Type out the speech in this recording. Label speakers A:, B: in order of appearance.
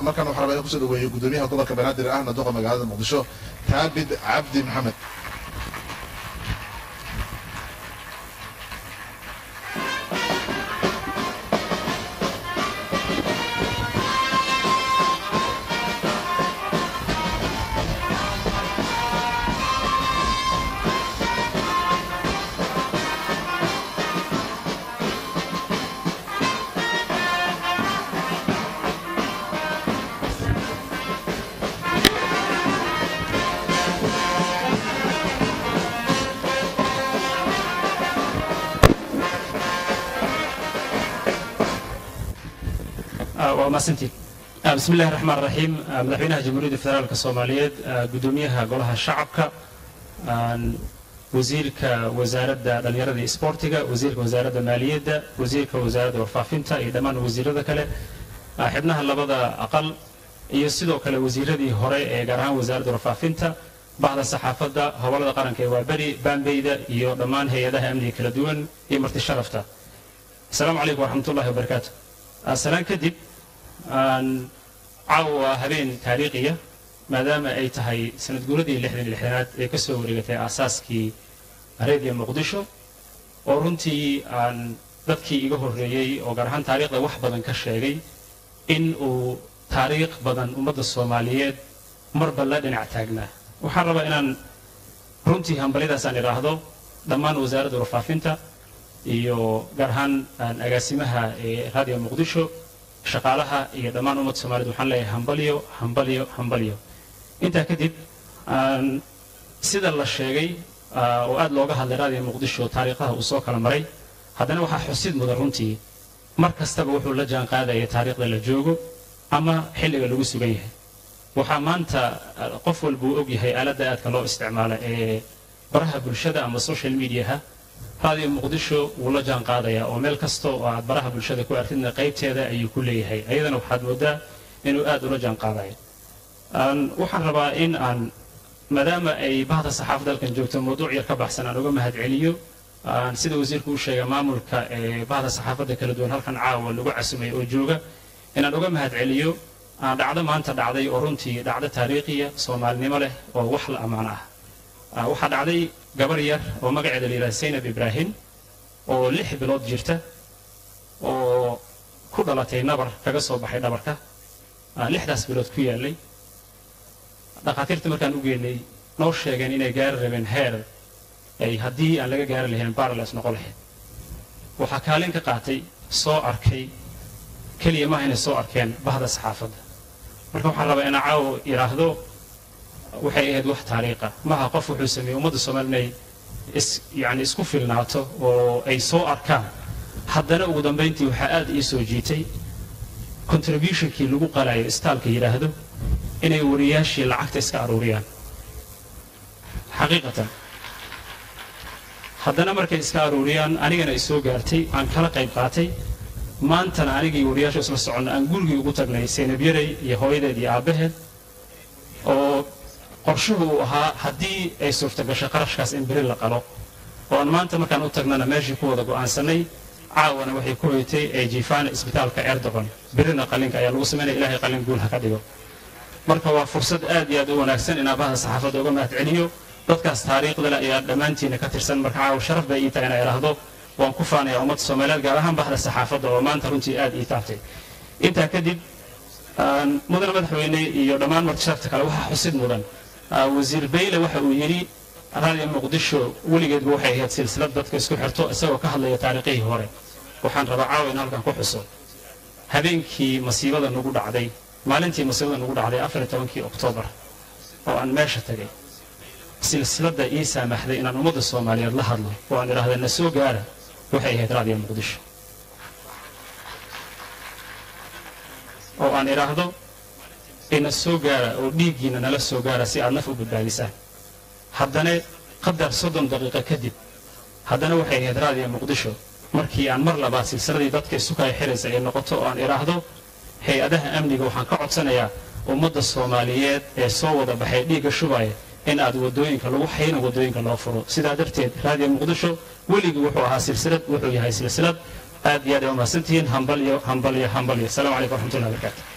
A: markaan waxaa rabaa in kusoo dhaweeyo gudoomiyaha gobolka banaadir ahna duqa magaalada muqdisho taabid cabdi maxamed
B: waa mahadsantiin bismi illahi raxmaan raxiim madaxweynaha jamhuuriyadda federaalka soomaaliyeed gudoomiyaha golaha shacabka wasiirka wasaaradda dhallinyarada iyo isboortiga wasiirka wasaaradda maaliyadda wasiirka wasaaradda warfaafinta iyo dhammaan wasiirada kale xibnaha labada aqal iyo sidoo kale wasiiradii hore ee gaar ahaan wasaaradda warfaafinta bahda saxaafadda hobolada qaranka ee waaberi baambeyda iyo dhammaan hay-adaha amniga kala duwan iyo marti sharafta asalaamu calaykum waraxmatullahi wabarakaatu salaan kadib caawa habeen taariikhiya maadaama ay tahay sanad guuradii lixdan iyo lixdanaad ee ka soo wareegatay aasaaskii reediyo muqdisho oo runtii aan dadkii iga horreeyey oo gaar ahaan taariikhda wax badan ka sheegay in uu taariikh badan ummadda soomaaliyeed marba la dhinac taagnaa waxaan rabaa inaan runtii hambalyadaasaan idhaahdo dhammaan wasaaradda warfaafinta iyo gaar ahaan agaasimaha ee raadiyo muqdisho shaqaalaha iyo dhammaan ummadda soomaaliyed waxaan leeyahay hambalyo hambalyo hambalyo intaa kadib sida la sheegay oo aad looga hadlay raadiyo muqdisho taariikhaha uu soo kala maray haddana waxaa xusid mudan runtii mar kastaba wuxuu la jaan qaadaya taariikhda la joogo ama xilliga lagu sugan yahay waxaa maanta qof walba uu og yahay aaladda aadka loo isticmaala ee baraha bulshada ama social mediaha raadiyo muqdisho wuu la jaan qaadayaa oo meel kasta oo aad baraha bulshada ku artidna qaybteeda ayuu ku leeyahay ayadana waxaad moodaa inuu aad ula jaan qaadayo waxaan rabaa in aan maadaama ay bahda saxaafadda halkan joogto mawduuc yar ka baxsan aan uga mahad celiyo sida wasiirku u sheegay maamulka ee bahda saxaafadda kala duwan halkan caawa lagu casumay oo jooga inaan uga mahad celiyo dhacdo maanta dhacday oo runtii dhacdo taariikhiya soomaalinimo leh oo wax la ammaan ah waxaa dhacday gabar yar oo magaceeda la yidhaha saynab ibraahim oo lix bilood jirta oo ku dhalatay nabar kaga soo baxay dhabarka lixdaas bilood ku yaallay dhakhaatiirta markaan u geynay noo sheegeen inay gaari rabeen heer ay haddii aan laga gaari lahayn barales noqon lahayd waxaa kaalin ka qaatay soo arkay keliya maaha inay soo arkeen bahda saxaafadda marka waxaan rabaa inaa caawo idhaahdo waxay ahayd wax taariikha maaha qof wuxuu sameeyey ummadda soomaali inay is yani isku filnaato oo ay soo arkaan haddana ugu dambayntii waxaa aad ii soo jiitay contributionkii lagu qalayo istaalka yidhaahdo inay wariyaashii lacagta iska aruuriyaan xaqiiqatan haddana markay iska aruuriyaan anigana ay soo gaartay aan kala qayb qaatay maantana anigii wariyaasha isla soconna aan gurigii ugu tagnay saynab yaray iyo hooyadeed iyo aabbaheed oo qorshuhu uu ahaa haddii ay suurtagasho qarashkaas in beri la qalo oo aan maanta markaan u tagnana meeshii ku wada go'aansanay caawana waxay ku hoytay ee jiifaana isbitaalka erdogan berina qalinka ayaa lagu samaynaya ilaahay qalin guul ha ka dhigo marka waa fursad aad iyo aad u wanaagsan inaan bahda saxaafadda uga mahad celiyo dadkaas taariikhda le ayaa dhammaantiina ka tirsan marka caawa sharaf bay ii tahay inaa idhaahdo waan ku faanaya ummadda soomaaliyeed gaar ahaan bahda saxaafadda oo maanta runtii aad ii taabtay intaa kadib mudane madaxweyne iyo dhammaan marti sharafta kale waxaa xusid mudan wasiir bayle waxa uu yidhi raadiyo muqdisho weligeedba waxay ahayd silsilad dadka isku xirto isagoo ka hadlaya taariikhihii hore waxaan rabaa caawa in halkan ku xuso habeenkii masiibada nagu dhacday maalintii masiibada nagu dhacday afar iyo tobankii oktoobar oo aan meesha tagay silsiladda ii saamaxday inaan ummadda soomaaliyeed la hadlo oo aan idhaahda na soo gaara waxay ahayd raadiyo muqdisho oo aan idhaahdo ina soo gaara oo dhiiggiina nala soo gaara si aad naf u badbaadisaan haddana qadar soddon daqiiqo kadib haddana waxay ahayd raadiyo muqdisho markii aan mar labaad silsiladii dadka isu kala xiraysa ay noqoto oo aan idhaahdo hay-adaha amniga waxaan ka codsanayaa ummadda soomaaliyeed ee soo wada baxay dhiigga shubaya in aad wadooyinka lagu xayna wadooyinka loo furo sidaa darteed raadiyo muqdisho weligii wuxuu ahaa silsilad wuxuu yahay silsilad aad iyo aad ay umahadsantihiin hambalyo hambalyo hambalyo asalaamu calaykum waraxmatullahi wabarakaatu